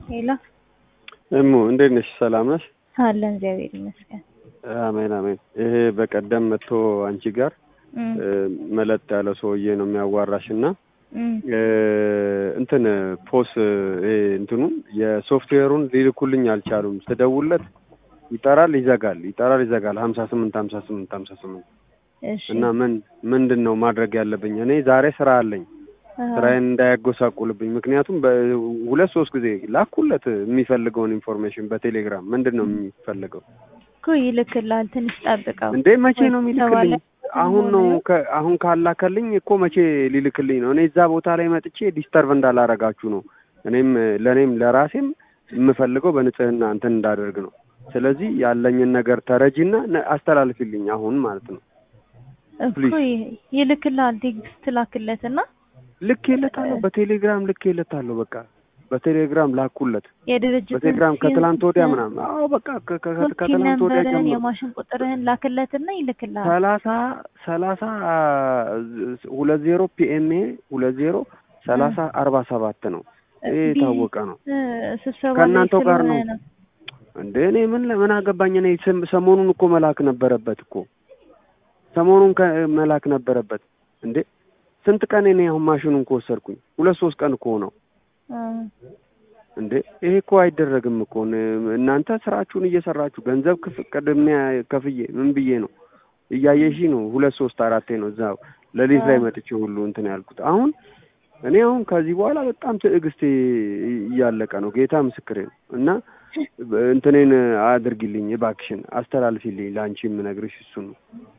ሄሎ እሙ እንዴት ነሽ? ሰላም ነሽ? አለን እግዚአብሔር ይመስገን። አሜን አሜን። ይሄ በቀደም መጥቶ አንቺ ጋር እም፣ መለጥ ያለው ሰውዬ ነው የሚያዋራሽ እና እም፣ እንትን ፖስ ይሄ እንትኑን የሶፍትዌሩን ሊልኩልኝ አልቻሉም። ስደውለት ይጠራል ይዘጋል፣ ይጠራል ይዘጋል። ሀምሳ ስምንት ሀምሳ ስምንት ሀምሳ ስምንት እሺ እና ምን ምንድን ነው ማድረግ ያለብኝ? እኔ ዛሬ ስራ አለኝ አዎ፣ ስራዬን እንዳያጎሳቁልብኝ። ምክንያቱም በሁለት ሶስት ጊዜ ላኩለት የሚፈልገውን ኢንፎርሜሽን በቴሌግራም ምንድን ነው የሚፈልገው እኮ ይልክልሃል። ትንሽ ጠብቀው። እንዴ መቼ ነው የሚልክልኝ? አሁን ነው ከ- አሁን ካላከልኝ እኮ መቼ ሊልክልኝ ነው? እኔ እዛ ቦታ ላይ መጥቼ ዲስተርቭ እንዳላረጋችሁ ነው። እኔም ለእኔም ለራሴም የምፈልገው በንጽህና እንትን እንዳደርግ ነው። ስለዚህ ያለኝን ነገር ተረጂና ነ- አስተላልፊልኝ አሁን ማለት ነው። እኮ ፕሊዝ። ይ- ይልክልሃል። ቴክስት ላክለትና ልኬለታለሁ፣ በቴሌግራም ልኬለታለሁ። በቃ በቴሌግራም ላኩለት። የድርጅት በቴሌግራም ከትላንት ወዲያ ምናምን። አዎ በቃ ከ- ከ- ከ- ከትላንት ወዲያ ነንበርህን ጀምሮ የማሽን ቁጥርህን ላክለትና ይልክልሃል። ሰላሳ ሰላሳ ሁለት ዜሮ ፒኤምኤ ሁለት ዜሮ ሰላሳ አርባ ሰባት ነው። ይሄ የታወቀ ነው። እ፣ ስብሰባ ላይ ከእናንተው ጋር ነው። ስለሆነ ነው። እንደ እኔ ምን ምን አገባኝ? እኔ ስም- ሰሞኑን እኮ መላክ ነበረበት እኮ ሰሞኑን ከ- መላክ ነበረበት እንዴ። ስንት ቀን እኔ አሁን ማሽኑን ከወሰድኩኝ ሁለት ሶስት ቀን እኮ ነው እ፣ እንዴ። ይሄ እኮ አይደረግም እኮ ን- እናንተ ስራችሁን እየሰራችሁ ገንዘብ ክፍ ቅድሚያ ከፍዬ ምን ብዬ ነው እያየሽ ነው። ሁለት ሶስት አራቴ ነው እዛ ሌሊት ላይ መጥቼ ሁሉ እንትን ያልኩት። አሁን እኔ አሁን ከዚህ በኋላ በጣም ትዕግስቴ እያለቀ ነው። ጌታ ምስክሬ ነው። እና እንትኔን አድርጊልኝ እባክሽን፣ አስተላልፊልኝ። ለአንቺ የምነግርሽ እሱ ነው።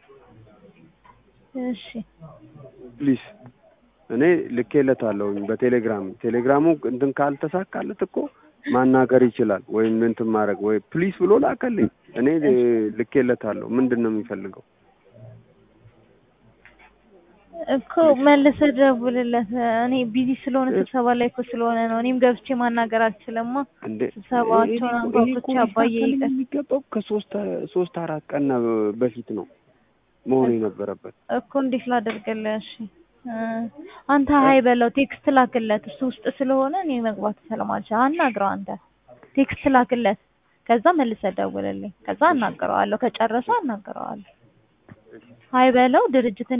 እሺ ፕሊዝ እኔ ልኬለታለሁኝ በቴሌግራም ቴሌግራሙ እንትን ካልተሳካለት እኮ ማናገር ይችላል ወይም እንትን ማድረግ ወይ ፕሊዝ ብሎ ላከልኝ። እኔ ልኬለታለሁ። ምንድን ነው የሚፈልገው? እኮ መልሰህ ደውልለት። እኔ ቢዚ ስለሆነ ስብሰባ ላይ እኮ ስለሆነ ነው። እኔም ገብቼ ማናገር አልችልማ። እንዴ ስብሰባቸውን ይሄ እኮ- ይሄ እኮ አንኳኩቼ አባዬ ሊስተካከል ይቀር የሚገባው ከሶስት ሶስት አራት ቀን በፊት ነው መሆን የነበረበት። እኮ እንዴት ላደርግልህ? እሺ እ፣ አንተ ሀይ በለው፣ ቴክስት ላክለት። እሱ ውስጥ ስለሆነ እኔ መግባት ስለማልችል አናግረው። አንተ ቴክስት ላክለት፣ ከዛ መልሰህ ደውልልኝ። ከዛ አናግረዋለሁ። ከጨረሰ አናግረዋለሁ። ሀይ በለው ድርጅት